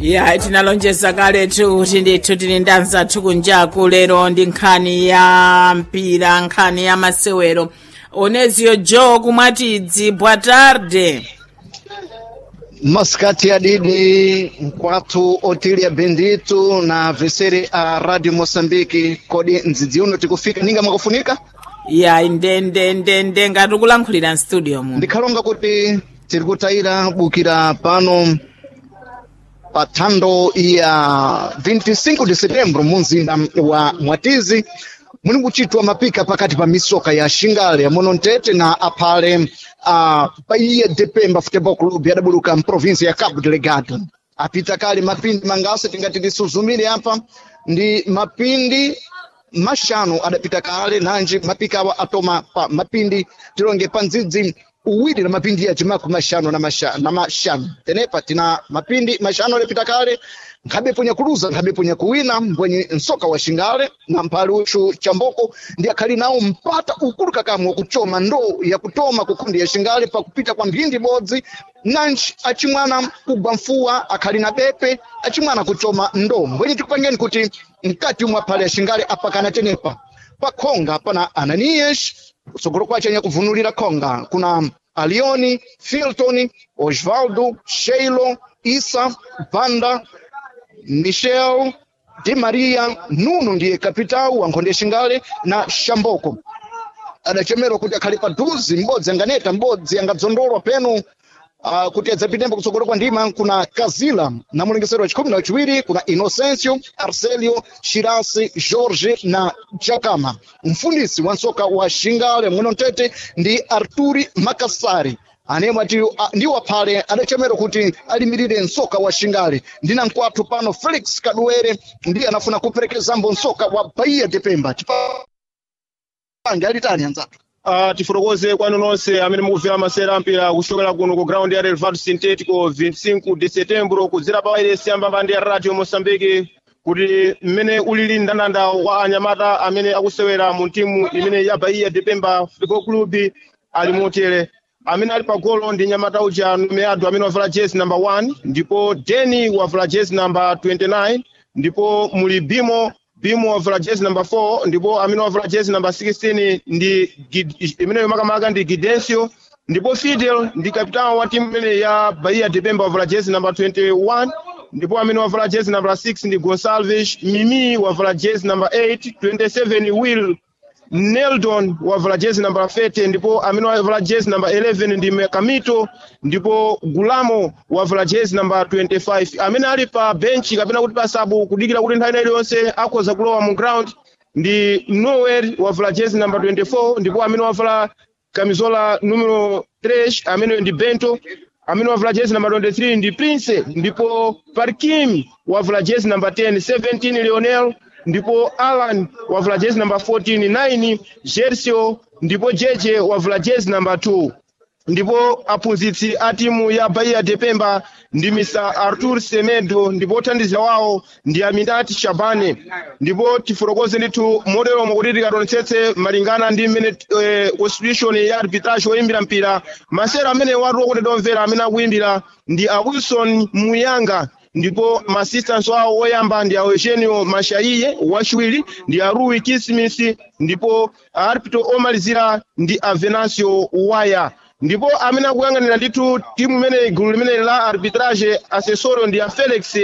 ya tinalonjeza kaletu kuti ndithu tili ndi anzathu kunjaku lero ndi nkhani ya mpira nkhani ya masewero onezio joe kumwatidzi boa tarde maskati ya didi nkwathu otilia benditu na veseri a radio moçambique kodi mdzidzi uno tikufika ninga mwakufunika ya ndendendende ngati ukulankhulira mstudio muno ndikhalonga kuti tiri kutayira bukira pano pa thando ya 25 de setembro mu mzinda wa mwatizi muli kuchitwa mapika pakati pa misoka ya xingale yamono ntete na aphale uh, paiye depemba futebol club yadabuluka mprovinsia ya cabo delegado apita kale mapindi mangase tingati tisuzumire apa ndi mapindi maxanu adapita kale nanji mapika awa atoma pa mapindi tilonge pa ndzidzi uwiri na mapindi ya cimaku maxanu na maxa- na maxanu tenepa tina mapindi maxanu adapita kale nkhabe punya kuluza nkhabe punya kuwina mbwenye nsoka wa xingale na mphali uxu chamboko ndi akhali nawo mpata ukulu kakamwe wakuchoma ndoo ya kutoma kukundi ya xingale pakupita kwa mphindi ibodzi nanji acimwana kugwa mfuwa akhali na bepe acimwana kuchoma ndoo mbwenye tikupangeni kuti mkati umwe aphali ya xingale apakana tenepa pa khonga pana ananias kutsogolo kwace anya kuvunulira khonga kuna alioni filton osvaldo sheilo isa banda michel di maria nuno ndiye kapitawu wa nkhonde xingale na xamboko adachemerwa kuti akhali paduzi m'bodzi anganeta m'bodzi angadzondolwa penu Uh, kuti adzapitembo kutsogolo kwa ndima kuna kazila na mulengesero wa chikhumi na chiwiri kuna inocencio arcelio shirasi jorge na jakama mfundisi wa nsoka wa xingale mwino mtete ndi arturi makasari anemwe ati uh, ndiwo aphale adachemerwa kuti alimirire nsoka wa xingale ndina nkwathu pano felix kaduwere ndiye anafuna kuperekezambo nsoka wa bahia depemba chipange alitani anzatu Uh, tifotokoze kwanu nonse amene mukuvera masera ampira kuchokera kuno ku ground ya relvado sintético 25 de setembro kudzera pa wairesi yambambandi ya radio moçambique kuti mmene ulili ndandanda wa anyamata amene akusewera mu timu imene ya bahia depemba football club ali motere amene ali pa golo ndi nyamata uja numeado amene wavala jezi number 1 ndipo deni wavala jezi number 29 ndipo muli bimo bimo wavala jezi number 4 ndipo amene wavala jezi number 16 ndi Gid- imeneyo makamaka ndi gidencio ndipo fidel ndi kapitano wa timu imene ya bahia depemba wavala jezi number 21 ndipo amene wavala jezi number 6 ndi gonsalves mimi wavala jezi number 8 27 will Neldon wavala jezi namba 30 ndipo amene wavala jezi namba 11 ndi Mekamito ndipo Gulamo wavala jezi namba 25 amene ali pa benchi kapena kuti pa sabu kudikira kuti nthawi iliyonse akhoza kulowa mu ground ndi Noel wavala jezi namba 24 ndipo amene wavala kamizola numero 3 amene ndi Bento amene wavala jezi namba 23 ndi Prince ndipo Parkim wavala jezi namba 10 17 Lionel ndipo Alan wavala jezi namba 14 9 Gersio ndipo Jeje wavala jezi namba 2 ndipo aphunzitsi a timu ya bahia depemba ndi mr artur semedo ndipo othandiza wawo ndi aminati shabane ndipo tifotokoze ndithu moteromo kuti tikatonetsetse malingana ndi mmene eh, constitution ya arbitrage oyimbira mpira masera amene watu okuti domvera amene akuyimbira ndi a wilson muyanga ndipo masistans awo oyamba ndi a eugenio mashaiye wachiwiri ndi a rui kismis ndipo aarbitro omalizira ndi a venancio waya ndipo amene akuyang'anira ndithu timu imene gulu limene la arbitrage assessoro ndi a felix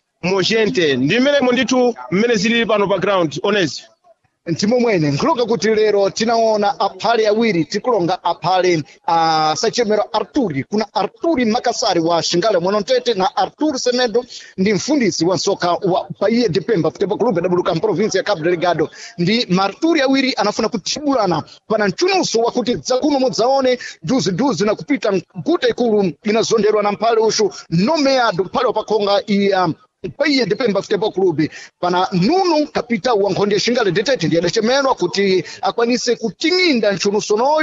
mogente ndi mmenemo ndithu mmene zilili pano pa ground onezi ntimo mwene nkhuloka kuti lero tinaona aphale awiri tikulonga aphale a sachemero arturi kuna arturi makasari wa xingale mwano ntete na arturi semedo ndi mfundisi wa nsoka wa paiye depemba football club adabuluka mprovinsi ya cabo delegado ndi maarturi awiri anafuna kutibulana pana mchunuso wakuti dzakuno mudzaone duziduzi na kupita mkuta ikulu inazonderwa na mphale uxu nomeado mphale wapakhonga iya paiye depemba football club pana nuno kapita wa nkhonde ya xingale detete ndiye adachemerwa kuti akwanise kuting'inda mchunusonoyu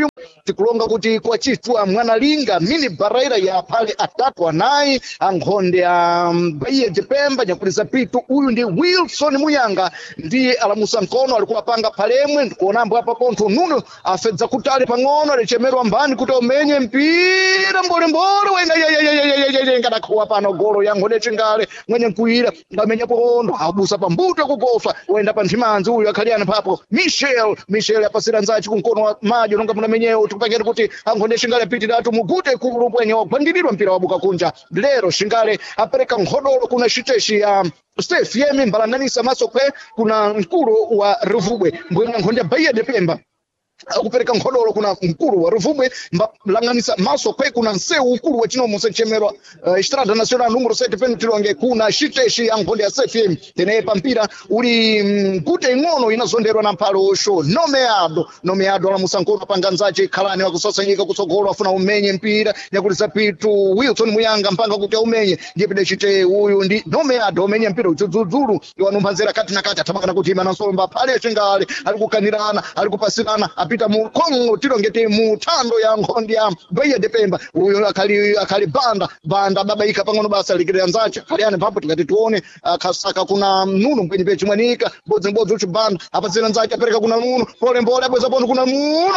tikulonga kuti kwachitwa mwanalinga mini baraira ya phale atatu anayi ankhonde a bahia de pemba nyakuliza pitu uyu ndi wilson muyanga ndiye alamusa mkono alikuwa panga phalemwe ndikuonambo apa pontho nuno afedza kutali pang'ono alichemerwa mbani kuti umenye mpira mbolembole wena ngadakhuwa pano golo yankhonde chingale mwenye nkuira ngamenya pondo abusa pambuto yakugoswa wenda pa nthimanzi uyu akhaliyana papo michel michel apasira nzaci kumkono wa madyo nonga munamenyewo tikupangeni kuti ankhonde xingale apitiratu mugute kulu pwenye wagwandiridwa mpira wabuka kunja lero xingale apereka nkhodolo kuna xiteshi ya stef yemi mbalanganisa maso kwe kuna mkulu wa ruvubwe mbwenga nkhonde bahia de pemba akupereka nkhodolo kuna mkulu wa ruvubwe mbalanganisa maso kwe kuna nseu ukulu wa chinomo sechemerwa uh, estrada nacional numero 7 penutilonge kuna xiteshi ya nkhonde ya cfm tenaye pampira uli mkute ing'ono inazonderwa na mphalo osho nomeado nomeado alamusa nkono apanga nzace khalani wakusasanyika kutsogolo afuna umenye mpira nyakulisa pitu wilson muyanga mpanga kuti aumenye ndiye pide chite uyu ndi nomeado umenye mpira udzudzudzulu iwanumphanzira kati na kati athamangana kuti ima nansomba phale acingale ali kukanirana ali kupasirana apita mu kongo tilongete mu thando ya nkhondi ya bahia de pemba uyu akhali akhali banda banda babaika pang'ono basa likirira nzace khaliani papo tikati tione akhasaka kuna nuno mpwenyi pe chimwanika mbodzimbodzi uchi banda apasira nzace apereka kuna nuno polembole abweza pono kuna nuno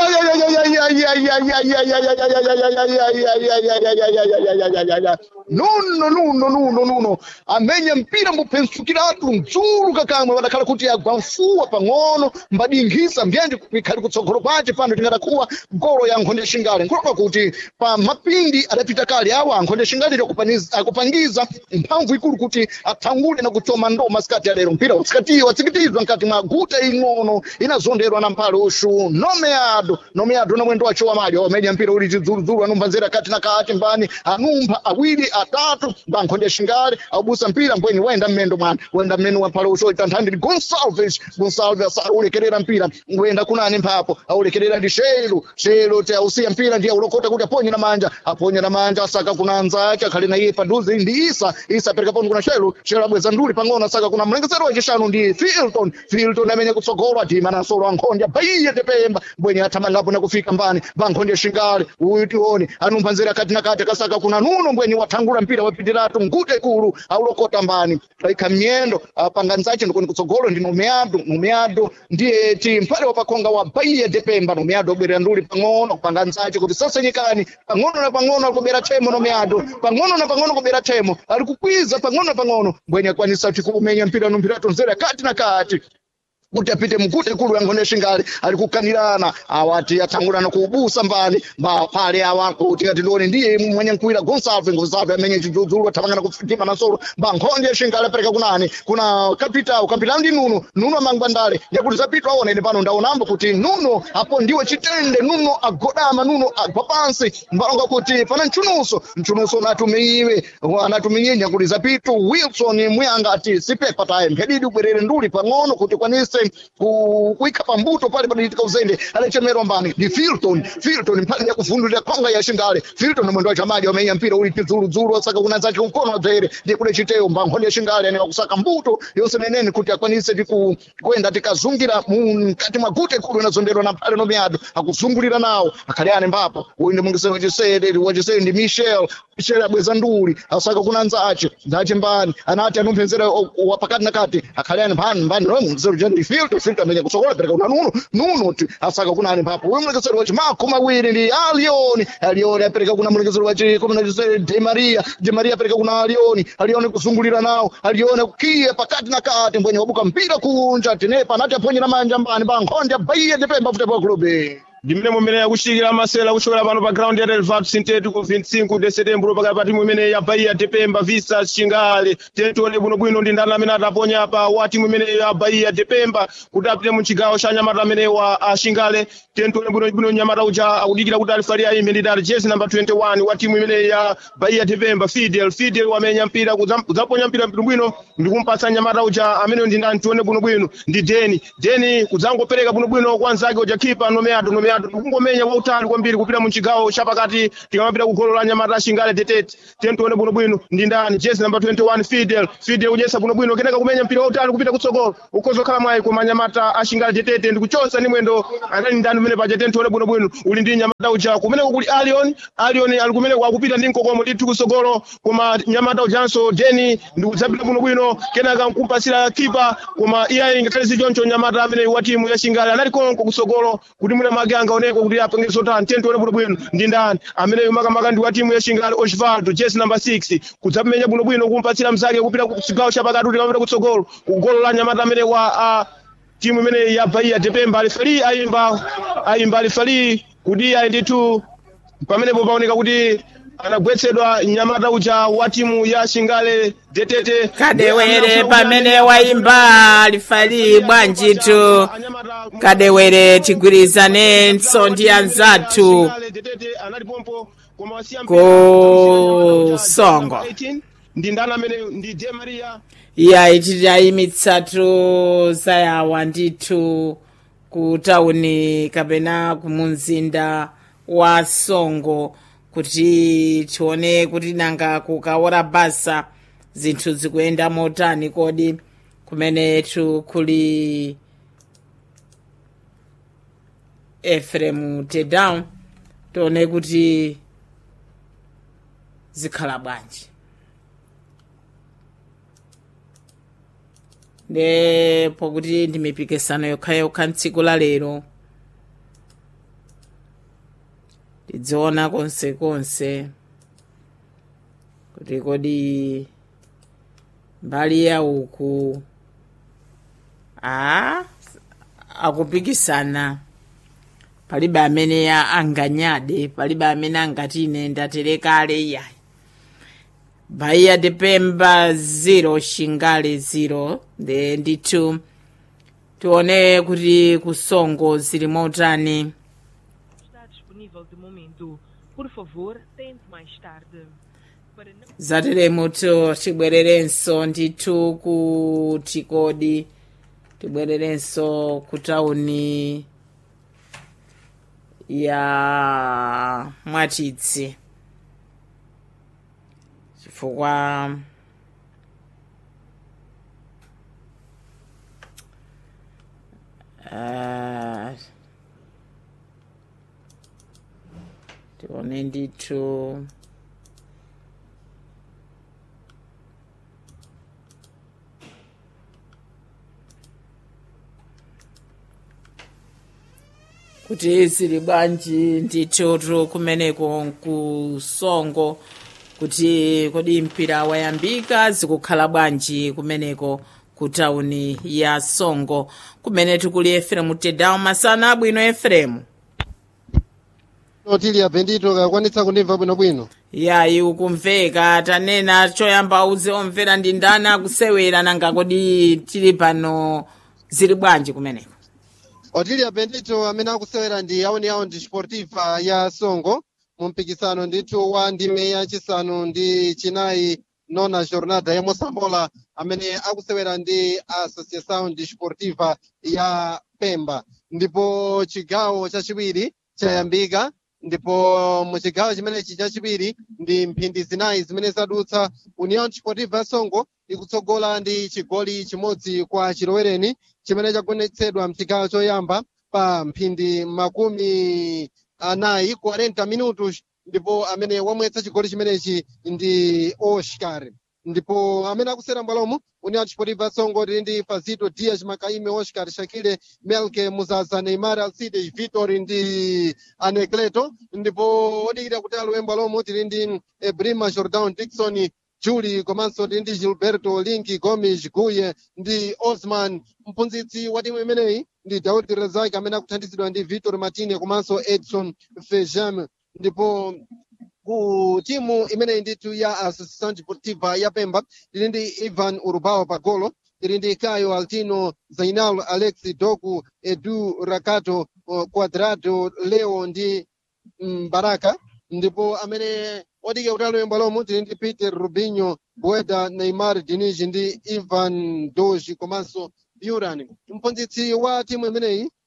nuno nuno nuno nuno amenya mpira mupensukiratu mdzulu kakamwe wadakhala kuti agwa mfuwa pang'ono mbadinkhisa mbyenje kukhali kutsogolo kwace pano tingadakuwa golo ya nkhonde xingale nkhopa kuti pa mapindi adapita kale awa ankhonde xingale akupangiza mphamvu ikulu kuti athangule na kutsoma ndo masikati alero mpira watsikatiwa watsikitizwa mkati mwa guta ing'ono inazonderwa na mphale ushu nomeado nomeado na mwendo wacho wamalyo wamenya mpira uli chidzuludzulu anumphanzira kati na kati mbani anumpha awiri atatu bankhonde xingale abusa mpira mbwenyi wenda mmendo mwana wenda mmeno wa mphale ushu oitanthandiri gonsalves gonsalves aulekerera mpira wenda kunani mphapo aulekerera ndi shelo shelo ti ausiya mpira ndiye aulokota kuti aponye na manja aponye na manja asaka kuna anzake akhali na iye paduze ndi isa isa apereka pano kuna shelo shelo abweza nduli pang'ono asaka kuna mlengesero wachishanu ndi filton filton amene kutsogolo adima na nsolo ankhonde bahia de pemba mbwenye athamangapo na kufika mbani bankhonde xingale uyu tione anumphanzira kati na kati akasaka kuna nuno mbwenye wathangula mpira wapitiratu ngute kulu aulokota mbani aikha mnyendo apanga nzace ndikoni kutsogolo ndi nomeado nomeado ndiye ti mphale wapakhonga wa bahia de pemba nomeado obwerera nduli pang'ono kupanga nzace kuti sasenyikani pang'ono na pang'ono ali kubera themo nomeado pang'ono na pang'ono kubera themo ali kukwiza pang'ono na pang'ono mbwenye akwanisa kuti kumenya mpira no mpira tonzera kati na kati kuti apite mukute kulu yankhone xingale ali kukanirana awati athangulana kuubusa mbani mbaphale awa kuti ati ndione ndiye mwenye nkuwira gonsalve gonsalve amenye chidzudzulo athamangana kufitima na nsolo mbankhonde xingale apereka kunani kuna kapitawo kapitawo ndi nuno nuno amangwandale yakuti zapita aona ine pano ndaonambo kuti nuno apo ndiwe chitende nuno agodama nuno agwa pansi mbalonga kuti pana mchunuso mchunuso anatumiiwe anatuminyinya kuti zapitu wilson muyanga ati sipepa taye mphedidi ubwerere nduli pang'ono kuti kwanise kuikha pambuto pale padayitika uzende alechemerwa mbani ndi filton filton mphale yakuvundulira khonga ya xingale filton mwendo wacho amadi wamenya mpira uli tidzuludzulu asaka kuna zake kumkono wadzere ndi kule chiteyo mbankhonde ya xingale ane wakusaka mbuto yonse nenene kuti akwanise tiku kwenda tikazungira mkati mwa gute kulu inazonderwa na mphale nomiyado akuzungulira nawo akhale ane mbapo uyu ndi mungiseni wachisere wachisere ndi michel michel abweza nduli asaka kuna nzace nzace mbani anati anumpenzera wapakati na kati akhale ane mbani mbani nomwe mungiseni uja ndi filto filto amenya kusokola pereka kuna nuno nuno ti asaka kuna ane mbapo uyu mulekeseri wachi makumi awiri ndi alioni alioni apereka kuna mulekeseri wachi kumi na chisere de maria de maria apereka kuna alioni alioni kuzungulira nawo alioni kukiya pakati na kati mbwenye wabuka mpira kunja tinepa anati aponyera manja mbani bankhonde abaiye ndipemba futi pa kulobe ndimene mumene yakuchikira masewera kuchokera pano pa ground ya relvat sintético 25 de setembro pakati pa timu imene ya bahia depemba visa chingale tentione bwinobwino ndi ndani amene ataponya pa wa timu imene ya bahia depemba kuti apite mu chigawo cha nyamata amene wa uh, chingale tentione bwinobwino nyamata uja akudikira kuti alifali ayimbe ndi dali jezi number 21 wa timu imene ya bahia depemba fidel fidel wamenya mpira kudzaponya mpira bwinobwino ndi kumpatsa nyamata uja amene ndi ndani tione bwinobwino ndi deni deni kudzangopereka bwinobwino kwa nzake uja khipa nomeado nomeado kumenya kungomenya kwautali kwambiri kupita mu chigawo chapakati tikamapita ku golo la nyamata ashingale detete tiye tione bwinobwino ndi ndani jezi namba 21 fidel fidel kudyesa bwinobwino kenaka kumenya mpira wautali kupita kutsogolo ukhoza kukhala mwayi koma nyamata ashingale detete ndi kuchosa ndi mwendo anali ndani umene paja tiye tione bwinobwino uli ndi nyamata uja kumeneko kuli alion alion ali kumeneko akupita ndi mkokomo ndithu kutsogolo koma nyamata ujanso deni ndi kudzapita bwinobwino kenaka kumpasira kipa koma iye ngakhale zichoncho nyamata amene wa timu ya shingale anali konko kutsogolo kuti mwina make angaoneko kuti apenge zotani tiye tione bwinobwino ndi ndani amene makamaka ndi wa timu ya shingale osvaldo jesi namba 6 kudzapimenya bwinobwino kumpatsira mzake kupita ku chigawo chapakati kuti kamapita kutsogolo ku golo la nyamata amene wa uh, timu imene ya bahia depemba alifali ayimba ayimba alifali kuti ayi ndithu pamenepo paoneka kuti anagwetsedwa nyamata uja wa timu ya shingale detete kadewere pamene wayimba alifali bwanjitu kadewere tigwirizanenso ndi anzathu ku songo ndi ndani amene ndi de maria iya titayimitsatu zayawa ndithu ku tawuni kapena kumunzinda wa songo kuti tione kuti nanga kukaora basa zinthu zikuyenda motani kodi kumenetu kuli efremu tedown tione kuti zikhala bwanji ndipo kuti ndi mipikisano yokhayokha mtsiku la lero tidziona konsekonse kuti kodi mbali ya uku a akupikisana palibe amene anganyade palibe amene angati ine ndaterekale iyayi bahia depemba 0 shingale 0 the ndithu tione kuti kusongo zili motani está disponível de momento. Por favor, tente mais tarde. Para não zateremuto tibwererenso ndithu kuti kodi tibwererenso ku tawuni ya mwatitsi chifukwa uh, tione ndithu kuti zili bwanji ndithu kumeneko kusongo kuti kodi mpira wayambika zikukhala bwanji kumeneko ku tawuni ya songo kumene tikuli efremu tedawu masana abwino efremu tili apendito kakwanitsa kundimva bwinobwino yayi ukumveka tanena choyamba uze omvera ndi ndani akusewera nanga kodi tili pano zili bwanji kumeneko otili apendito amene akusewera ndi yauni yaundi sportiva ya songo mu mpikisano ndithu wa ndime yachisanu ndi chinayi nona jornada ya mosambola amene akusewera ndi associação desportiva ya pemba ndipo chigawo chachiwiri chayambika ndipo muchigawo chimenechi chachiwiri ndi mphindi zinayi zimene zadutsa union sportiva songo ikutsogola ndi chigoli chimodzi kwa chilowereni chimene chagonetsedwa mchigawo choyamba pa mphindi makumi anayi 40 minutos ndipo amene wamwetsa chigoli chimenechi ndi oscar ndipo amene akusera mbwalomo union sportiva songo tili ndi fazito dias makaime oscar shakile melke muzaza neymar alcides vitor ndi anecleto ndipo odikira kuti alowe mbwalomo tili ndi ebrima jordan dikson juli komanso tili ndi gilberto linki gomes guye ndi osman mphunzitsi wa timu imeneyi ndi daudi razak amene akuthandizidwa ndi vitor martine komanso edson fejam ndipo ku timu imeneyi ndithu ya associação deportiva ya pemba tili ndi ivan urbao pagolo tili ndi caio altino zainal alex doku edu rakato uh, quadrado leo ndi mbaraka ndipo amene odikira kuti alowe mbwalomo tili ndi peter rubinho boeda neymar dinij ndi ivan doji komanso buran mphunzitsi wa timu imeneyi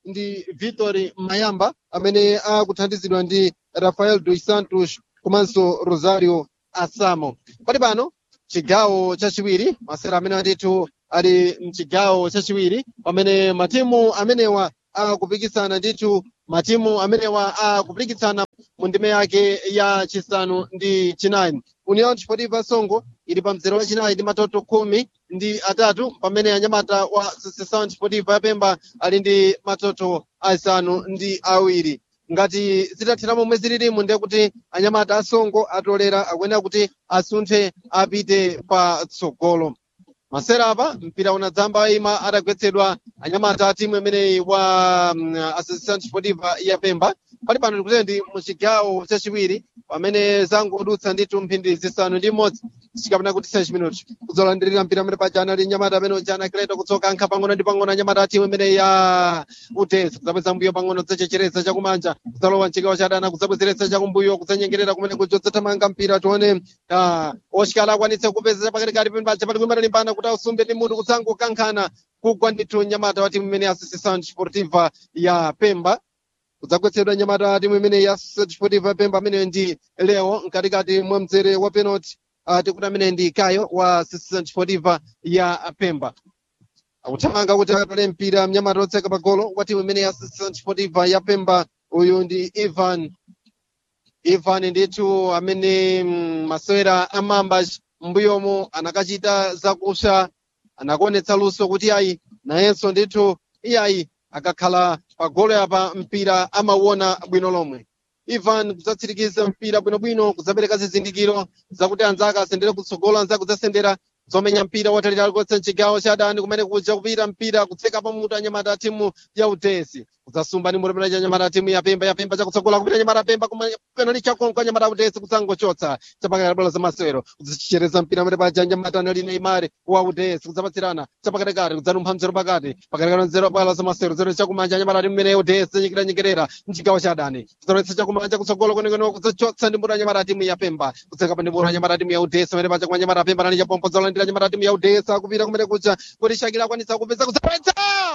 ndi victory mayamba amene akuthandizidwa ndi rafael dos santos komanso rosario asamo pali pano chigawo chachiwiri masera amene andithu ali mchigawo chachiwiri pamene matimu amenewa akupikisana ndithu matimu amenewa akupikisana mu ndime yake ya chisanu ndi chinayi union sportiva songo ili pa mzere wachinayi ndi matoto khumi ndi atatu pamene anyamata wa associação sportiva yapemba ali ndi matoto asanu ndi awiri ngati zitathera momwe zililimu ndiye kuti anyamata asongo atolera akuyenera kuti asunthe apite patsogolo masera apa mpira unadzamba ima atagwetsedwa anyamata a timu imeneyi wa um, associação sportiva yapemba pali pano ndikuti ndi muchigawo chachiwiri pamene zangodutsa ndithu mphindi zisanu ndi imodzi chikapena kuti 6 minuti kudzolandirira mpira amene paja anali nyamata amene ujana kileto kutsoka ankha pang'ono ndi pang'ono anyamata a timu imene ya utesi kudzapeza mbuyo pang'ono dzachechereza chakumanja kudzalowa mchigawo cha adani kudzabwezeretsa chakumbuyo kudzanyengerera kumene kujo dzathamanga mpira tione ah, oshikala akwanitse kupeza chapakatikati pembaja pali kuimata limbana kuti ausumbe ndi mutu kudzangokankhana kugwa ndithu nyamata wa timu imene ya associação sportiva ya pemba kudzagwetsedwa nyamata timu imene ya sportiva pemba amene ndi leo mkatikati mwa mzere wa penalty uh, tikuti amene ndi kayo wa sportiva ya pemba akuthamanga kuti atole mpira mnyamata otseka pagolo wa timu imene ya sportiva ya pemba uyu ndi ivan ivan ndithu amene mm, masewera amamba mbuyomo anakachita zakusha anakuonetsa luso kuti ayi nayenso ndithu iyayi akakhala pagolo yapa mpira amauona bwino lomwe ivan kudzatsirikiza mpira bwinobwino kudzapereka zizindikiro zakuti anzake asendere kutsogolo anzake kudzasendera zomenya mpira watalitali kotse mchigawo cha adani kumene kuja kupita mpira kutseka pamutu anyamata a timu ya utesi kudzasumba ndi mulemera cha anyamata a timu ya pemba ya pemba chakutsogola kupita anyamata a pemba penali chakonko anyamata a utesi kudzangochotsa chapakati bola za masewero kudzichereza mpira amene paja anyamata anali neimari wa utesi kudzapatsirana chapakatikati kudzanumpha mzero pakati pakatikati mzero bola za masewero zero chakumanja anyamata a timu imene ya utesi nyikira nyikerera mchigawo cha adani kudzalowetsa chakumanja kutsogolo kwenekwene kudzachotsa ndi mutu anyamata a timu ya pemba kutseka pa ndi mutu anyamata a timu ya utesi amene paja kwa anyamata a pemba nali chapompo zolandira anyamata a timu ya utesi akupita kumene kuja kuti shakira akwanitsa kupeza kudzapetsa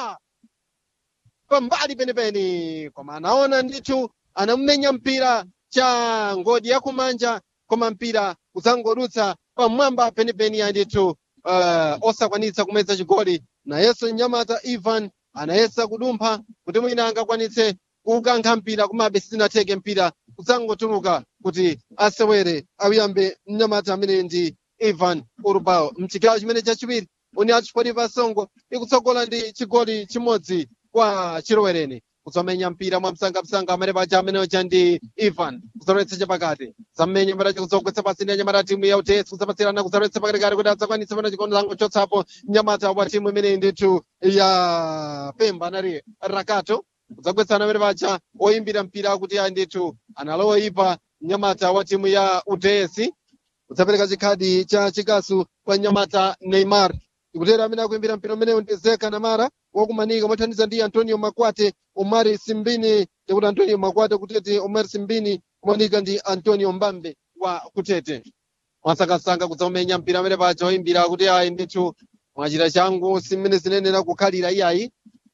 pambali penipeni koma anaona ndithu anamumenya mpira cha ngodi yakumanja koma mpira kudzangodutsa pamwamba penipeni ya ndithu uh, osakwanitsa kumeza chigoli nayenso mnyamata ivan anayesa kudumpha kuti mwina angakwanitse kukankha mpira komabe sizinatheke mpira kudzangotuluka kuti asewere awiyambe mnyamata amene ndi ivan urbao mchigawo chimene chachiwiri union sportiva songo ikutsogola ndi chigoli chimodzi kwa chilowereni kudzamenya mpira mwa msangamsanga amene paja ameneocha ndi ivan kudzalowetsa chapakati zammenya mbaracha kudzogwetsa pasi ndi anyamata timu ya utesi kudzapatsirana kudzalowetsa pakatikati kuti adzakwanitse pana chikondi zangochotsapo mnyamata wa timu imene ndithu ya pemba anali rakato kudzagwetsana amene paja oyimbira mpira kuti ayi ndithu analowa ipa mnyamata wa timu ya utesi kudzapereka chikhadi cha chikasu kwa mnyamata neymar ikutera amene akuimbira mpira umenewu ndi zeka namara wakumanika mothandiza ndi antonio makwate omari simbini tikuti antonio makwate kutete omari simbini kumanika ndi antonio mbambe wa kutete mwasangasanga kudzamenya mpira amene paja oyimbira kuti ayi ndithu mwachita changu simene zinenera kukhalira iyayi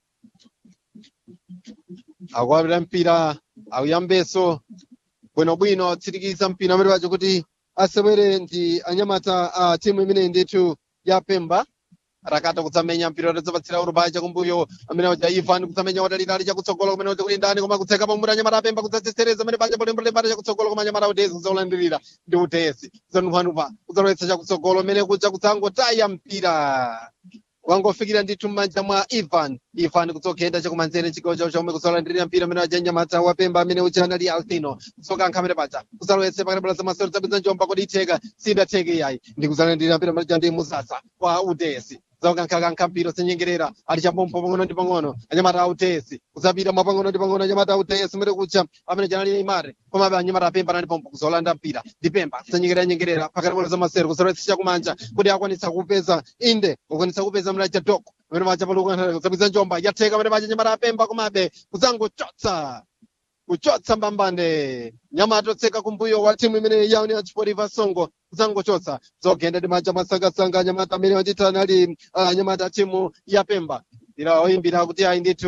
akuapita mpira akuyambeso bwinobwino atsirikiza mpira amene paja kuti asewere ndi anyamata a timu imene ndithu ya pemba rakata kudzamenya mpira utadzapatsira urubai chakumbuyo amene uja ivan kudzamenya watalitali chakutsogolo kumene uja kuli ndani koma kutseka pamutu anyamata apemba kudzatsesereza amene paja polembelembata chakutsogolo koma anyamata utesi kudzaulandirira ndi utesi kudzanumphanumpha kudzalowetsa chakutsogolo amene kuja kudzangotaya mpira wangofikira ndithu m'manja mwa ivan ivan kudzogenda chakumanzere chigawo chawo chomwe kudzalandirira mpira amene aja nyamata wapemba amene uja anali altino kudzokankha amene paja kudzalowetse pakati bola zamasero zabwiza njomba kuti itheka sidatheke iyayi ndi kudzalandirira mpira amene aja ndi musasa wa udesi zaukankhakankha mpira osenyengerera ali chapompo pang'ono ndi pang'ono anyamata autesi kudzapita mwa pang'ono ndi pang'ono anyamata autesi umene kucha amene janali imare komabe anyamata apemba anali pompo kuzolanda mpira ndi pemba kusenyengerera nyengerera pakati bola zamasero kuzalowetsa chakumanja kuti akwanitsa kupeza inde kukwanitsa kupeza mlacha doko amene paja palukankhana kudzabwiza njomba yatheka amene paja anyamata apemba komabe kudzangochotsa kuchotsa mbambande nyamata otseka kumbuyo wa timu imene ya union sportiva songo kudzangochotsa zogenda ndi manja masangasanga anyamata amene wandithu anali uh, anyamata timu ya pemba ila oyimbira kuti ayi ndithu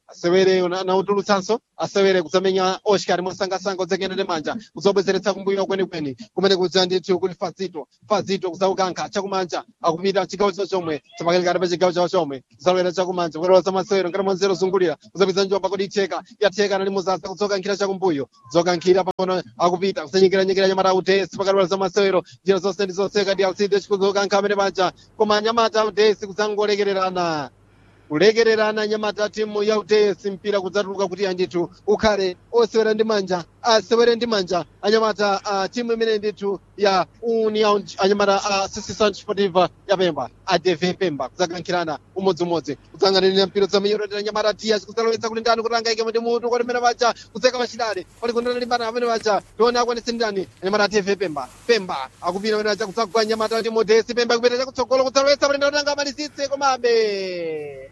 asewere una- nautulutsanso asewere kudzamenya oscar mosangasanga udzakenda manja kuzobwezeretsa kumbuyo kwenikweni kumene kudza ndithu kuli fazito fazito kudzaukankha chakumanja akupita chigawo chawo chomwe chapakalikati pa chigawo chawo chomwe kudzalowera chakumanja kulowa zamasewero ngati mwanzero zungulira kudzapita njomba kodi itheka yatheka anali muzasa kudzokankhira chakumbuyo kudzokankhira pang'ono akupita kudzanyikiranyikira nyamata utesi pakati pa zamasewero njira zonse ndi zonseka ndi alcide chikudzokankha amene paja koma nyamata utesi kudzangolekererana kulekererana nyamata timu ya utesi mpira kudzatuluka kuti andithu ukhale osewera ndi manja asewere ndi manja anyamata a timu imene ndithu ya union anyamata a association sportiva ya pemba adv pemba kudzakankhirana umodzimodzi kudzang'anirira mpira dzamenyeretera nyamata tias kudzalowetsa kuti ndani kuti angaike ndi mutu kuti mene paja kudzeka pachidale pali kundana limbana amene paja tione akwanitse ndani anyamata adv pemba pemba akupita amene paja kudzagwa nyamata ndi modesi pemba kupita chakutsogolo kudzalowetsa kuti ndani kuti angamalizitse komabe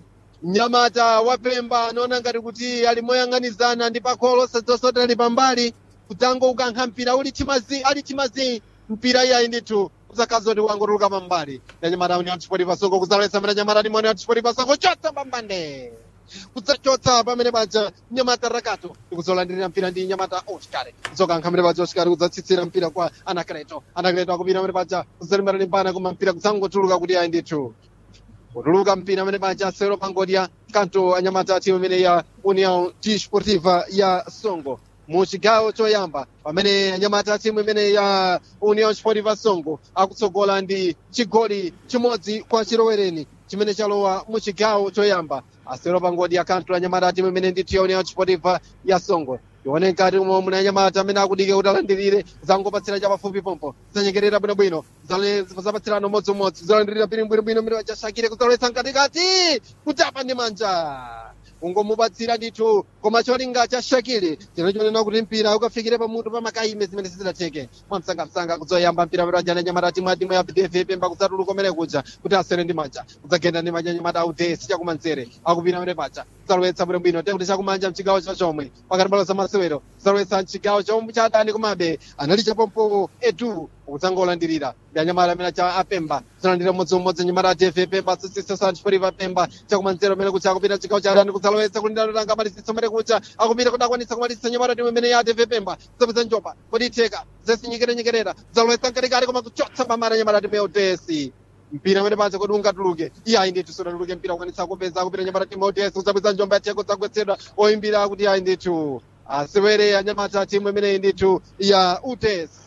mnyamata wa pemba anaona ngati kuti ali moyang'anizana ndi pakholo sadzosota ali pambali kudzango ukankha mpira uli chimazi ali chimazi mpira iyayi ndithu kudzakhaza kuti wangotuluka pambali nanyamata uni antipoti pasongo kudzalowetsa mene nyamata limoni antipoti pasongo chotsa pambande kudzachotsa pamene paja nyamata rakato ndikuzolandirira mpira ndi nyamata oscar kudzokankha mene paja oscar kudzatsitsira mpira kwa anakreto anakreto akupita mene paja kudzalimbana limbana koma mpira kudzangotuluka kuti ayi ndithu kutuluka mpira amene paja asewero pangodya kanto anyamata timu imene ya união desportiva ya songo mu chigawo choyamba pamene anyamata timu imene ya união desportiva songo akutsogola ndi chigoli chimodzi kwa chilowereni chimene chalowa mu chigawo choyamba asewero pangodya kanto anyamata timu imene ndithu ya união desportiva ya songo tione ngati umo muna anyamata amene akudike kuti alandirire zangopatsira chapafupi pompo zanyengerera bwinobwino zapatsirana umodzimodzi zalandirira piri bwinobwino mene wachashakire kudzalowetsa mkatikati kutapa ndi manja ungomupatsira ndithu koma cholinga cha shakiri chinachoonena kuti mpira ukafikire pamutu pa makaime zimene sizidatheke mwamsangamsanga kudzoyamba mpira amene wajana nyamata timu ya timu ya bdv pemba kudzatuluka umene kuja kuti asere ndi manja kudzagenda ndi manja nyamata audesi chakumanzere akupita amene paja kudzalowetsa bwinobwino tekuti chakumanja mchigawo chachomwe pakati palo zamasewero kudzalowetsa mchigawo chomwe cha adani komabe anali chapompo etu kudzangolandirira ndi anyamata amene cha apemba zalandira umodziumodzi nyamata atv pemba sisisasanchiporiva pemba chakumanzero amene kucha akupita chigawo cha adani kudzalowetsa kuti ndalotanga malisitso amene kucha akupita kuti akwanitsa kumalisitsa nyamata timu imene ya atv pemba zapeza njopa kodi itheka zesinyikirenyikerera kudzalowetsa mkatikati koma kuchotsa pamata nyamata timu ya utesi mpira amene panze kodi ungatuluke iyayi ndithu sunatuluke mpira ukwanitsa kupeza akupita nyamata timu ya utesi kudzapeza njomba yatheko dzagwetsedwa oyimbira kuti iyayi ndithu asewere anyamata timu imeneyi ndithu ya utesi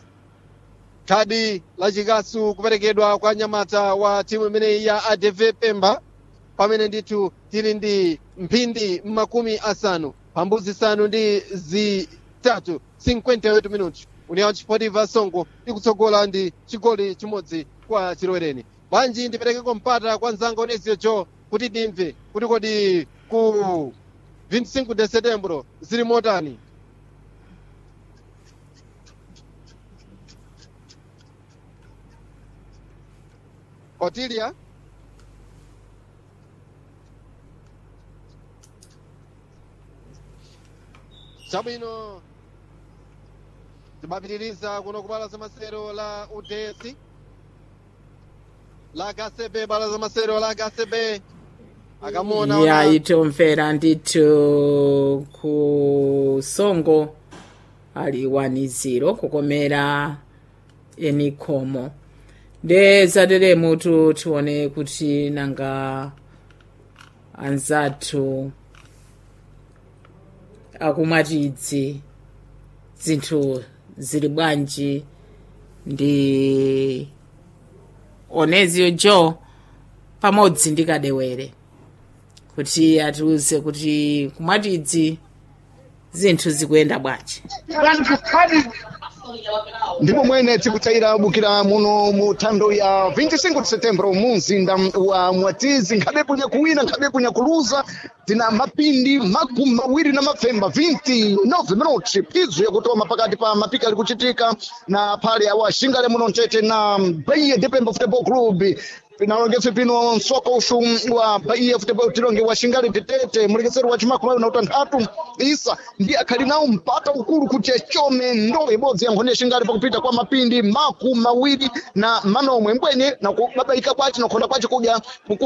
khadi la chikasu kuperekedwa kwa nyamata wa timu imeneyi ya adv pemba pamene ndithu tili ndi mphindi makumi asanu pambuzi zisanu ndi zitatu 58 minuti união desportiva songo ikutsogola ndi chigoli chimodzi kwa chilowereni bwanji ndiperekeko mpata kwa mzanga onesio jo kuti ndimve kuti kodi ku 25 de setembro zili motani Otilia chabwino timapitiriza kuno kubala za masero la udesi la kcb bala za masero la kcb akamona ya itomvera ndithu ku songo ali 1-0 kukomera enikomo nde zateremutu tione kuti nanga anzathu akumwatidzi zinthu zili bwanji ndi onezio jo pamodzi ndi kadewere kuti atiuze kuti kumwatidzi zinthu zikuyenda bwanji ndipo mwene tikutayira bukira muno mu thando ya 25 de setembro mu mzinda wa mwatizi nkhabe kunya kuwina nkhabe kunya kuluza tina mapindi makumi mawiri na mapfemba 29 minuti phizo yakutoma pakati pa mapika ali kuchitika na phale awa xingale muno mtete na baiye de pemba football club pinalongetse pino msoko ushu wa bahia futebol tilonge wa shingali tetete mulekeseri wa chimakumi na utanthatu isa ndi akhali nawo mpata ukulu kuti achome ndo ibodzi yankhoni ya shingali pakupita kwa mapindi maku mawiri na manomwe mbweni na kubabaika kwace nakhonda kwace kudya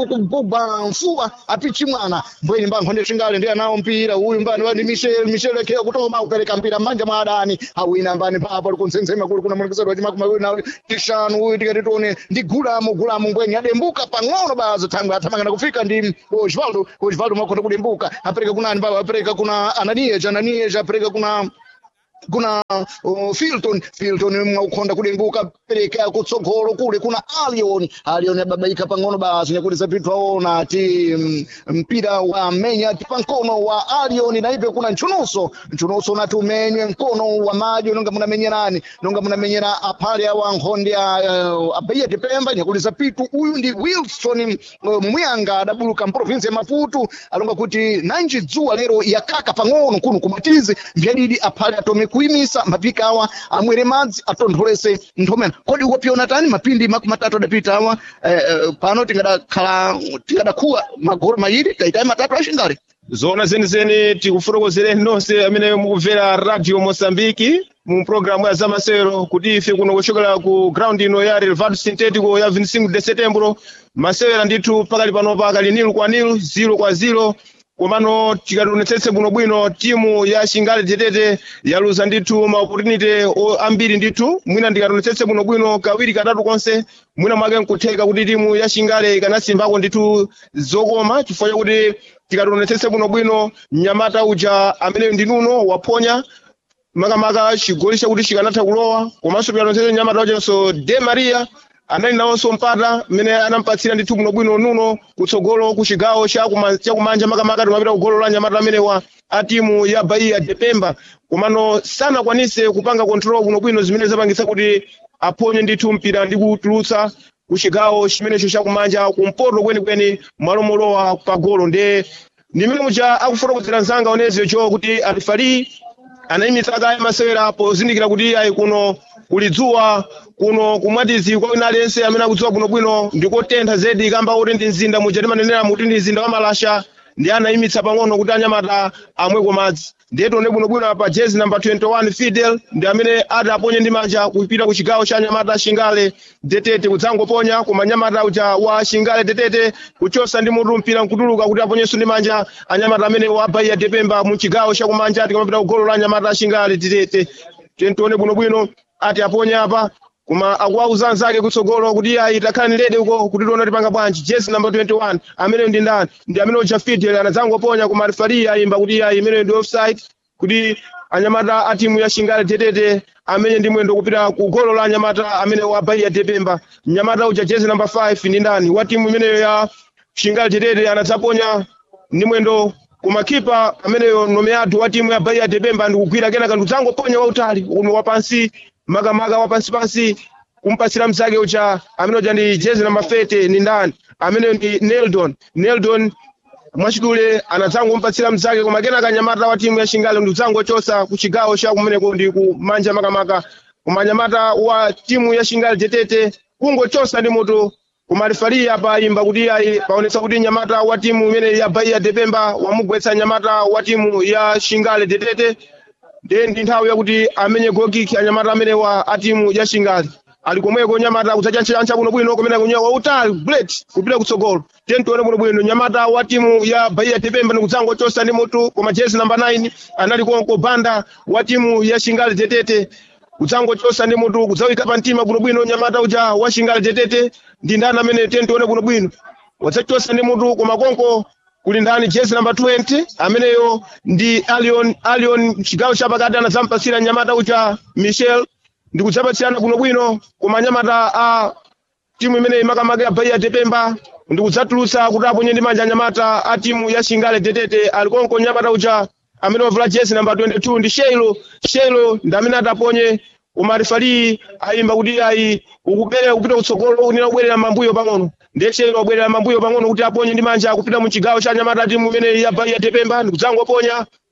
kugwa mfuwa apichi mwana mbweni mba nkhoni ya shingali ndi anawo mpira uyu mbani wani michel michel ekheya kutoma kupereka mpira mmanja mwa adani awina mbani papo likuntsensema kuli kuna mulekeseri wa chimakumi mawiri na tishanu uyu tikati tione ndi gulamo gulamo mbweni adembuka pang'ono bazo thangwe athamangana kufika ndi osvaldo osvaldo mwakhonda kudembuka apereka kunani baba apereka kuna ananias ananias apereka kuna kuna uh, Filton Filton mwaukhonda kudembuka pereka kutsogolo kule kuna Alion Alion ababaika pang'ono basi nyakulisa pitu aona ti mm, mpira wa menya ti pankono wa Alion na hivyo kuna nchunuso nchunuso nati umenywe mkono wa maji nonga munamenyerani nonga munamenyera apale awa nkhondi uh, abaiya tipemba nyakulisa pitu uyu ndi Wilson uh, Mwanga adabuluka mprovinsi ya Maputo alonga kuti nanji dzuwa lero yakaka pang'ono kuno kumatizi mbyadidi aphale atome kuimisa mapika awa amwere madzi atontholese nthomena kodi ukopiona tani mapindi makumi matatu adapita awa eh, eh, pano tingadakhala tingadakhuwa magoro mayiri taitayi matatu ashingali zona zenizeni tikufotokozereni nonse amene mukumvera radio mosambiki mu programu ya zamasero kuti ife kuno kuchokera ku ground ino ya relvado sintetico ya 25 de setembro masewera ndithu pakali panopa kali nilu kwa nilu ziro kwa ziro komano tikationetsetse bwinobwino timu ya shingali tetete yaluza ndithu maopportunity ambiri ndithu mwina ndikationetsetse bwinobwino kawiri katatu konse mwina mwake nkutheka kuti timu ya shingali ikanasimbako ndithu zokoma chifukwa chakuti tikationetsetse bwinobwino mnyamata uja ameneyo ndi nuno waponya makamaka chigoli chakuti chikanatha kulowa komanso tikationetsetse mnyamata ujanso de maria anali nawonso mpata mmene anampatsira ndithu bwinobwino nuno kutsogolo ku chigawo chakuma- chakumanja makamaka timapita ku golo la nyamata amenewa a timu ya bahia de pemba komano sanakwanise kupanga kontrol bwinobwino zimene zapangitsa kuti aphonye ndithu mpira ndi kutulutsa ku chigawo chimenecho chakumanja kumpoto kwenikweni malo molowa pa golo nde ndimene muja akufotokozera mzanga oneziyo cho kuti alifali anayimitsa kale masewera pozindikira kuti ayi kuno kuli dzuwa kuno kumwatizi kwa wina aliyense amene akudziwa bwinobwino ndikotentha zedi kamba kuti ndi mzinda muja timanenera muti ndi mzinda wa malasha ndi anayimitsa pang'ono kuti anyamata amweko madzi ndiye tione bwinobwino pa jezi namba 21 fidel ndi amene ati aponye ndi manja kupita ku chigawo cha anyamata shingale detete kudzangoponya koma anyamata uja wa shingale detete kuchosa ndi mutu mpira nkutuluka kuti aponyenso ndi manja anyamata amene wa bahia depemba mu chigawo chakumanja tikamapita ku golo la anyamata shingale detete tiye tione bwinobwino ati aponye apa koma akuwauza anzake kutsogolo kuti ayi takhala nilede uko kuti tione tipanga bwanji jesi namba 21 amene ndi ndani ndi amene uja fidel anadzangoponya koma refari ayimba kuti ayi imene ndi offside kuti anyamata a timu ya shingale tetete amene ndi mwendo kupita ku golo la anyamata amene wa bahia depemba mnyamata uja jesi namba 5 ndi ndani wa timu imeneyo ya shingale tetete anadzaponya ndi mwendo kumakipa ameneyo nomeatu wa timu ya bahia depemba ndikugwira kenaka ndikudzangoponya wautali uno wapansi makamaka wapansipansi kumpatsira mzake uja amene uja ndi jezi namba 30 ni ndani ameneyo ndi neldon neldon mwachidule anadzangompatsira mzake koma kenaka nyamata wa timu ya shingale ndikudzangochosa ku chigawo cha kumeneko ndi kumanja makamaka koma nyamata wa timu ya shingale tetete kungochosa ndi moto koma refari apa ayimba kuti ayi paonetsa kuti nyamata wa timu imene ya bahia depemba wamugwetsa nyamata wa timu ya shingale tetete ndiye ndi nthawi yakuti amenye gokiki anyamata amene wa a timu ya shingale ali komweko nyamata kudzachancha bwinobwino kumene kunyowa wautali bullet kupita kutsogolo tiye tione bwinobwino nyamata wa timu ya bahia depemba ndikudzangochosa ndi mutu koma jezi namba 9 anali konko banda wa timu ya shingale tetete kudzangochosa ndi mutu kudzawika pa mtima bwinobwino nyamata uja wa shingale tetete ndi ndani amene tiye tione bwinobwino wadzachosa ndi mutu koma konko kuli ndani jezi namba 20 ameneyo ndi alion alion chigawo chapakati anadzampatsira nyamata uja michel ndi kudzapatsirana bwinobwino koma nyamata a timu imeneyi makamaka ya bahia depemba ndi kudzatulutsa kuti aponye ndi manja anyamata a timu ya shingale tetete ali konko nyamata uja amene wavala jezi namba 22 ndi sheilo sheilo ndi amene ataponye koma refari ayimba kuti ayi ukubera kupita kutsogolo unena kubwerera mambuyo pang'ono ndiye sheilo wabwerera mambuyo pang'ono kuti aponye ndi manja kupita mu chigawo cha nyamata timu imene ya bahia depemba ndi kudzangoponya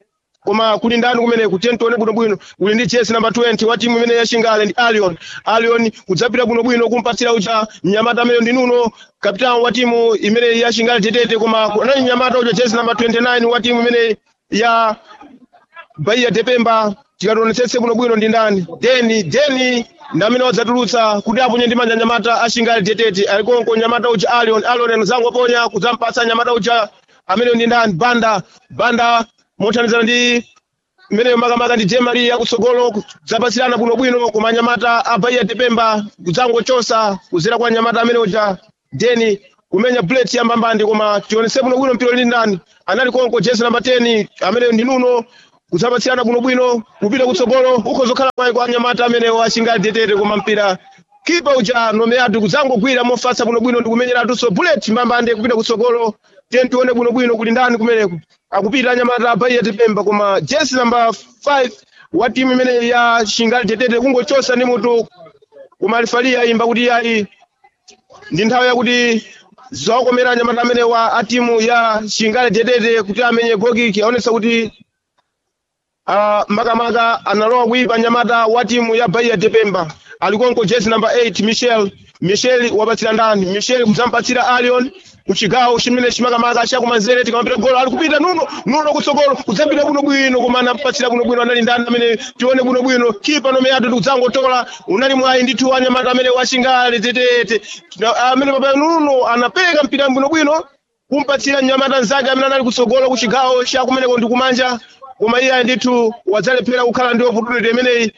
koma kuli ndani kumeneku tiye tione bwinobwino uli ndi jesi namba 20 wa timu imene yashingale ndi alion alion kudzapita bwinobwino kumpatsira uja mnyamata amene ndi nuno kapitani wa timu imene yashingale tetete koma anali mnyamata uja jesi namba 29 wa timu imene ya Bahia Depemba tikationetsetse bwinobwino ndi ndani deni deni ndamene wadzatulutsa kuti aponye ndi manja nyamata ashingale tetete alikonko nyamata uja alion alion anozangoponya kudzampatsa nyamata uja amene ndi ndani banda banda mothandizana ndi imeneyo makamaka ndi jemali yakutsogolo kudzapasirana bwinobwino koma nyamata a Bahia Depemba kudzangochosa kuzera kwa nyamata amene uja deni kumenya bullet yambambandi koma tionetse bwinobwino mpira ndi ndani anali konko jesi namba 10 amene ndi nuno kudzapatsirana bwinobwino kupita kutsogolo ukhozokhala kwayi kwa anyamata amene washingale tetete koma mpira kipa uja nomeyatu kudzangogwira mofatsa bwinobwino ndi kumenyeratunso bullet mbambande kupita kutsogolo tiye tione bwinobwino kuli ndani kumeneko akupita anyamata a Bahia Depemba koma jesi namba 5 wa timu imene ya shingale tetete kungochosa ndi mutu koma alifalia imba kuti yayi ndi nthawi yakuti zawakomera anyamata amene wa a timu ya shingale tetete kuti amenye gokiki aonesa kuti uh, makamaka analowa kuipa nyamata wa timu ya Bahia Depemba alikonko jesi namba 8 Michel Michel wapatsira ndani Michel kudzampatsira Alion kuchigawo chimene chimakamaka chakumanzere tikamapita golo ali kupita nuno nuno kutsogolo kudzapita bwinobwino koma anampatsira bwinobwino anali ndani amene tione bwinobwino kipa nomeyatu tikudzangotola unali mwayi ndithu anyamata amene washingale tetete Na- amene papa nuno anapereka mpira bwinobwino kumpatsira mnyamata nzake amene anali kutsogolo kuchigawo chakumeneko ndi kumanja koma iye ndithu wadzalephera kukhala ndi opportunity imeneyi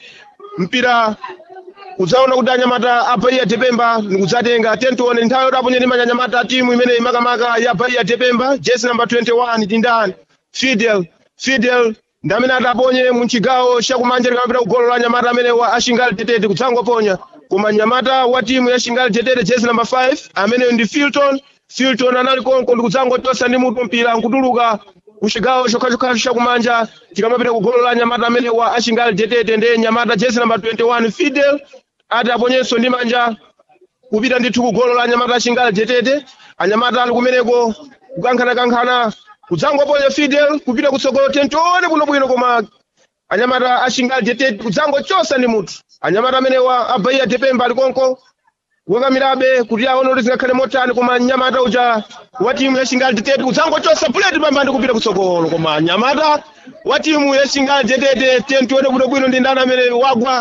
mpira udzaona kuti anyamata a Bahia Depemba nikudzatenga tentione nthawi yoti aponye ndi manja anyamata a timu imeneyi makamaka ya Bahia Depemba jesi namba 21 ndi ndani Fidel Fidel ndi amene adaponye mu chigawo chakumanja likamapita kugolo la anyamata amene wa ashingale tetete kudzangoponya koma nyamata wa timu ya shingale tetete jesi namba 5 ameneyo ndi Filton Filton anali konko ndi kudzangotosa ndi mutu mpira nkutuluka kuchigawo chokhachokhacho chakumanja tikamapita kugolo la nyamata amene wa ashingale tetete ndi nyamata jesi namba 21 Fidel ati aponyenso ndi manja kupita ndithu kugolo la anyamata ashingale tetete anyamata ali kumeneko kukankhanakankhana kudzangoponya Fidel kupita kutsogolo tentione bwinobwino koma anyamata ashingale tetete kudzangochosa ndi mutu anyamata amene wa a Bahia Depemba ali konko kukakamirabe kuti aone kuti zingakhale motani koma nyamata uja wa timu ya shingale tetete kudzangochosa buleti pambandi kupita kutsogolo koma nyamata wa timu ya shingale tetete tiye tione bwinobwino ndi ndani amene wagwa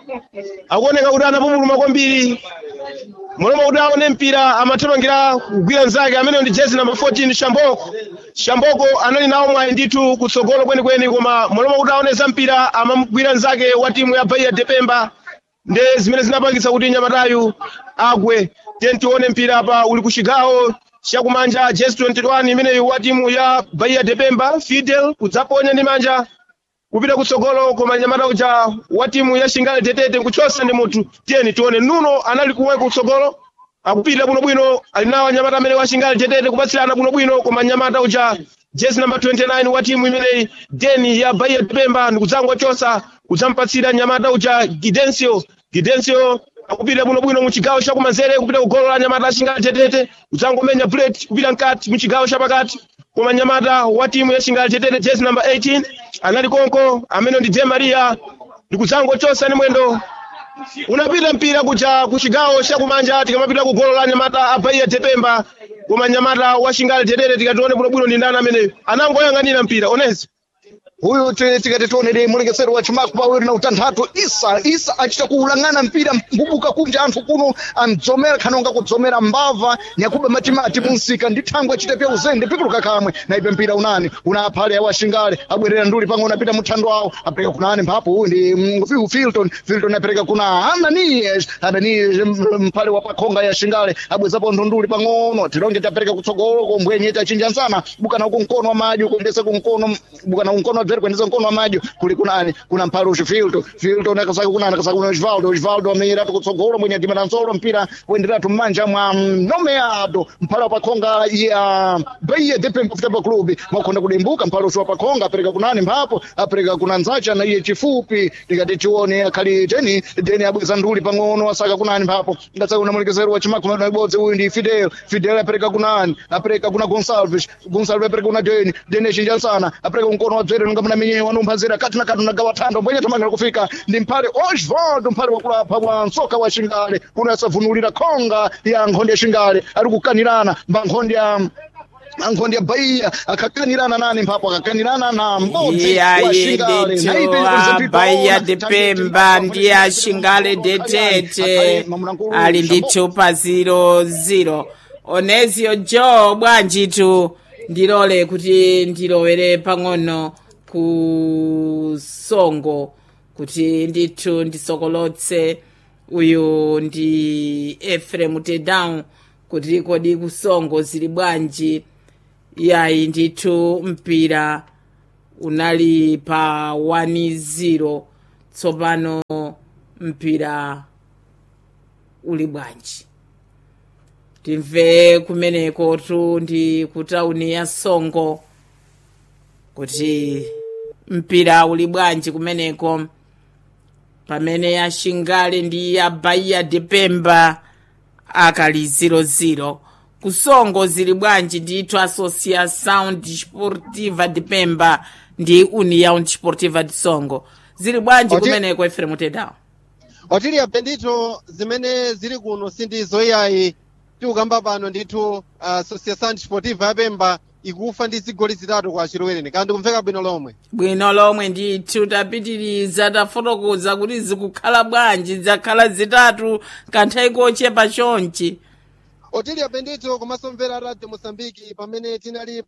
akuoneka kuti anapumuluma kwambiri muloma kuti aone mpira amathamangira kugwira nzake amene ndi jezi namba 14 shamboko shamboko anali nawo mwayi ndithu kutsogolo kwenikweni koma muloma kuti aone za mpira amamugwira nzake wa timu ya Bahia Depemba nde zimene zinapangitsa kuti nyamatayu agwe tiye tione mpira apa uli ku chigawo chakumanja jezi 21 imeneyi wa timu ya Bahia Depemba Fidel kudzaponya ndi manja kupita kutsogolo koma nyamata uja wa timu ya shingale tetete nkuchosa ndi mutu tiyeni tione nuno anali kuweka kutsogolo akupita bwinobwino ali nawo anyamata amene wa shingale tetete kupatsirana bwinobwino koma nyamata uja jezi namba 29 wa timu imeneyi deni ya Bahia Depemba ndikudzangochosa kudzampatsira nyamata uja Gidencio Gidencio akupita bwinobwino mu chigawo chakumanzere kupita kugolo la nyamata ashingale tetete kudzangomenya bullet kupita mkati mu chigawo chapakati koma nyamata wa timu ya shingale tetete jezi namba 18 anali konko amene ndi Je Maria ndikudzangochosa ndi mwendo unapita mpira kuja ku chigawo chakumanja tikamapita ku golo la nyamata a Bahia Depemba koma nyamata wa shingale tetete tikatione bwinobwino ndi ndani ameneyo anangoyang'anira mpira onezi huyu ti- tikati tionere mulekeseri wa chimaku pawiri na utanthatu isa isa achita kuulang'ana mpira mbubuka kunja anthu kuno amdzomera khanonga kudzomera mbava nyakuba matimati munsika ndi thangwe achite pya uzende pikuluka kamwe na ipe mpira unani una aphale awo ashingale abwerera nduli pang'ono apita muthando awo apereka kunani mphapo uyu ndi mm, Phil- filton filton apereka kuna ananias ananias mm, mphale wa pakhonga ya shingale abwezapo ndunduli pang'ono tilonge tapereka kutsogolo kombwenye tachinja nsana bukana uku mkono wa madyo kuendesa kumkono bukana kumkono wabzere kuendesa mkono wa madyo kuli kunani kuna mphale uci filton filton akasaka kunani akasaka kuna osvaldo osvaldo amenyeratu kutsogolo mwenye atimana nsolo mpira kuenderatu mmanja mwa nomeado mphale wa pakhonga ya Bahia Depemba Football Club mwakhonda kudimbuka mphale uci wa pakhonga apereka kunani mphapo apereka kuna nzacha na iye chifupi tikati tione akhali teni deni abweza nduli pang'ono asaka kunani mphapo ngatsaka kuna mulekeseri wa chimakumi na ibodzi uyu ndi fidel fidel apereka kunani apereka kuna gonsalves gonsalves apereka kuna deni deni achinja nsana apereka mkono wa dzere kuthamanga muna minyewa wanumphazira kati na kati nagawa thando mbwenye thamanga kufika ndi mphale osvaldo mphale wakulapha wa msoka wa xingale kuno yasavunulira khonga ya nkhonde ya xingale ari kukanirana mba nkhonde ya nkhonde ya bahia akakanirana nani mphapo akakanirana na m'bodzi wa iyayi xingale ndithu abaiya dipemba ndi axingale detete ali ndithu pa 00 onezio jo bwanjitu ndilole kuti ndilowere pang'ono ku songo kuti ndithu ndisokolotse uyu ndi efrem tedown kuti kodi kusongo zili bwanji yayi ndithu mpira unali pa 1-0 tsopano mpira uli bwanji timve kumeneko tu ndi ku tauni ya songo kuti mpira uli bwanji kumeneko pamene ya xingale ndi ya bahia depemba akali 00 kusongo zili bwanji ndithu associação desportiva de pemba ndi união desportiva de songo zili bwanji Oti- kumeneko efrem tedown otiliya bendito zimene zili kuno sindizo iyayi tikukamba pano ndithu uh, associação desportiva yapemba ikufa ndi zigoli zitatu kwa chilowereni kandi kumveka bwino lomwe bwino lomwe ndithu tapitiriza tafotokoza kuti zikukhala bwanji zakhala zitatu kanthawi kochepa chonchi otiliya bendito komanso mvera radio moçambique pamene tinali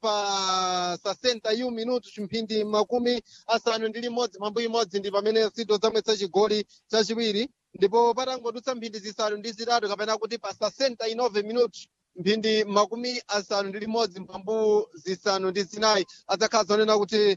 pa 61 minuto chimphindi makumi asanu ndi limodzi mambo imodzi ndi pamene sito zamwetsa chigoli chachiwiri ndipo patangodutsa mphindi zisanu ndi zitatu kapena kuti pa 69 minuto mphindi makumi asanu ndi limodzi mphambu zisanu ndi zinayi adzakhala zonena kuti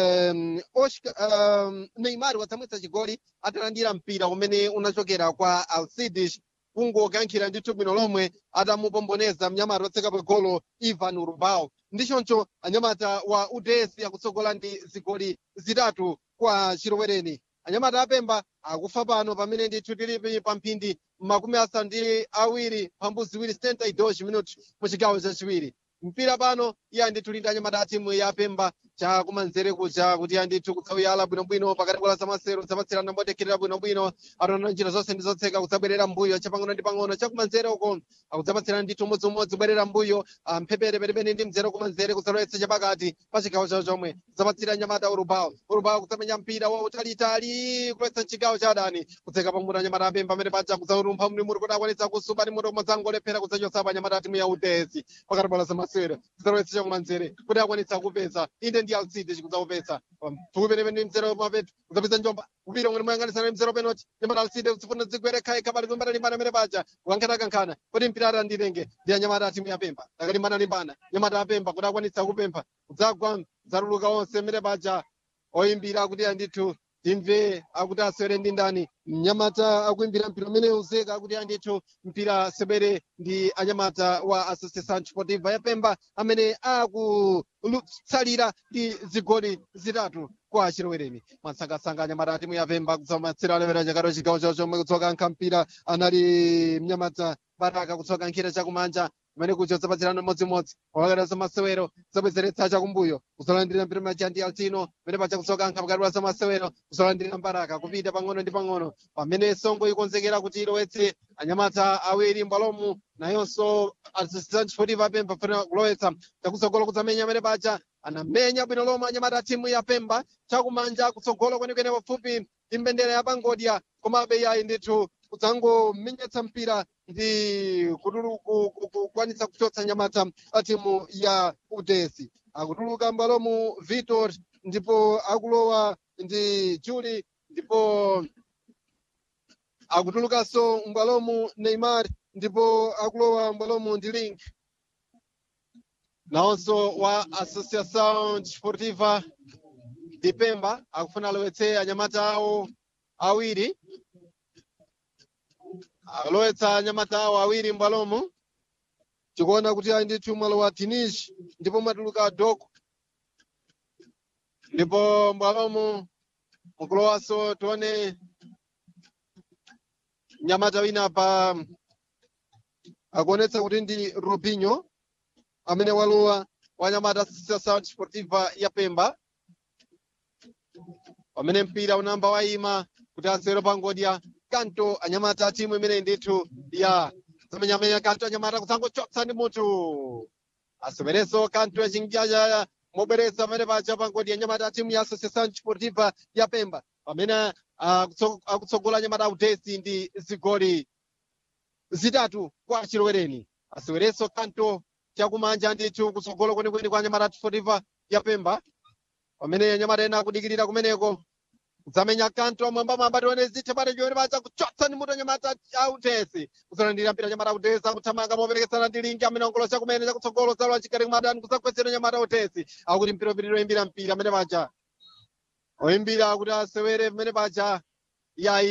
um, Oscar, um, neymar wadzamwetsa chigoli atalandira mpira umene unachokera kwa alcides kungokankhira ndithu bwino lomwe atamupomboneza mnyamata wotseka pagolo ivan rubao ndichoncho anyamata wa uds akutsogola ndi zigoli zitatu kwa chilowereni anyamata apemba akufa pano pamene ndithu tilipi pa mphindi makumi asanu ndi awiri mphambu ziwiri 72 minuti mu chigawo chachiwiri mpira pano iye ndithu lindi anyamata a timu ya pemba chakumanzere kuja kuti andithu kudzawiyala bwinobwino pakati bwala zamasero zapatsirana motekerera bwinobwino ataona njira zonse ndi zotseka kudzabwerera mbuyo chapang'ono ndi pang'ono chakumanzere uko akudzapatsirana ndithu umodziumodzi bwerera mbuyo ah, mphepete penepene ndi mzere kumanzere kudzalowetsa chapakati pa chigawo chawo chomwe zapatsira anyamata urubao urubao kudzamenya mpira wa utalitali kulowetsa mchigawo cha adani kudzeka pamutu anyamata apemba amene paja kudzarumpha mlimuri kuti akwanitsa kusupa ndi mutu umadzangolephera kudzachotsapo anyamata atimu ya udesi pakati bwala zamasero kudzalowetsa chakumanzere kuti akwanitsa kupeza inde ndi alcide chikudzaupeza mfuku penepene ndi mzere mapeto kudzapeza njomba kupira ngati moyang'anisana ndi mzere penoti nyamata alcide zifuna zigwere khaya khabali kulimbana limbana amene paja kukankhana kankhana kuti mpira atandilenge ndi anyamata atimu ya pemba akalimbana limbana nyamata apemba kuti akwanitsa kupempha kudzagwa zaruluka onse amene paja oyimbira kuti andithu timve akuti asewere ndi ndani mnyamata akuimbira mpira umene uzeka akuti andithu mpira sebere ndi anyamata wa associação desportiva ya pemba amene akutsalira ndi zigoli zitatu kwa chilowereni mwansangasanga anyamata atimu ya pemba kudzamatsira alevera chakaro chigawo chawo chomwe kutsoka nkha mpira anali mnyamata baraka kutsoka nkhira chakumanja kumene kucho zapatsirana modzimodzi wakakata zamasewero zabwezeretsa chakumbuyo kuzolandirira mpira maja ndi altino pamene paja kutsoka nkha pakati pa zamasewero kuzolandirira mbaraka kupita pang'ono ndi pang'ono pamene songo ikonzekera kuti ilowetse anyamata awiri mbwalomu nayonso associação desportiva apemba funa kulowetsa chakutsogolo kudzamenya amene paja anamenya bwino lomwe anyamata a timu ya pemba chakumanja kutsogolo kwenikweni pafupi ndi mbendera ya pangodya komabe yayi ndithu kudzangomenyetsa mpira ndi kutulu- ku- ku- kukwanitsa kuchotsa nyamata a timu ya udesi akutuluka mbalomu vitor ndipo akulowa ndi juli ndipo akutulukanso mbwalomu neymar ndipo akulowa mbwalomu ndi link nawonso wa associação desportiva de pemba akufuna alowetse anyamata awo awiri alowetsa anyamata awo awiri mbwalomu tikuona kuti ali ndithu mwalo wa tinish ndipo mwatuluka doko ndipo mbwalomu mukulowanso tione nyamata wina pa akuonetsa kuti ndi robinho amene walowa wa nyamata associação desportiva ya pemba pamene mpira unamba wayima kuti asewere pangodya kanto anyamata timu imene ndithu ya zamenyamenya kanto anyamata kusangochotsa ndi mutu asewerenso kanto yachinjaja mobweretsa pamene paja pangodya anyamata timu ya associação desportiva ya pemba pamene akutso- akutsogola anyamata autesi ndi zigoli zitatu kwa chilowereni asewerenso kanto chakumanja ndithu kutsogolo kwenikweni kwa anyamata desportiva ya pemba pamene anyamata ena akudikirira kumeneko kudzamenya kanto mwambamwamba tione zithe pale chomwe pacha kuchotsa ndi mutu anyamata autesi kuzolandira mpira anyamata autesi akuthamanga moperekesana ndi lingi amene ongolosa kumene chakutsogolo zalwa chikati kumadani kusakwesera anyamata autesi akuti mpira upitire oyimbira mpira amene paja oyimbira kuti asewere pamene paja yayi